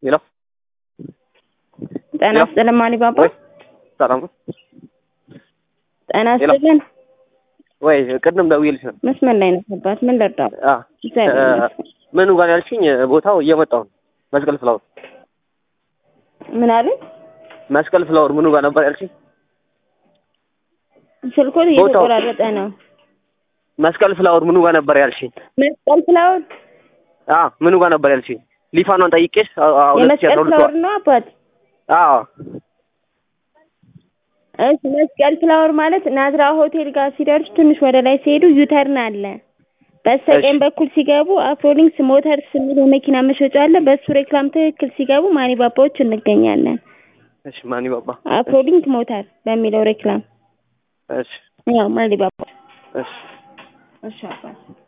ሄሎ ጤና ይስጥልን ማን ባባ ወይ ሰላም ነው ጤና ሄሎ። ይስጥልን ወይ ቅድም ደውዬልሽ ነው። መስመር ላይ ነው አባት ምን ልርዳው አ እግዚአብሔር ይመስገን ምኑ ጋር ያልሽኝ ቦታው እየመጣሁ ነው። መስቀል ፍላወር ምን አሉኝ መስቀል ፍላወር ምኑ ጋር ነበር ያልሽኝ? ስልኮት ቦታው። እየተቆራረጠ ነው መስቀል ፍላወር ምኑ ጋር ነበር ያልሽኝ? መስቀል ፍላወር አ ምኑ ጋር ነበር ያልሽኝ? ሊፋኗን ጠይቄሽ አ- አ- ሁለት ሺህ የመስቀል አስራ ሁለት ፍላወር ነው አባት አዎ እሺ መስቀል ፍላወር ማለት ናዝራ ሆቴል ጋር ሲደርሱ ትንሽ ወደ ላይ ሲሄዱ ዩተርን አለ በስተቀኝ እሺ። በኩል ሲገቡ አፍሮሊንክስ ሞተርስ የሚል የመኪና መሸጫ አለ በሱ ሬክላም ትክክል ሲገቡ ማኒ ባባዎች እንገኛለን እሺ ማን ባባ አፍሮሊንክ ሞተር በሚለው ሬክላም እሺ ያው ማኒ ባባ እሺ እሺ አባት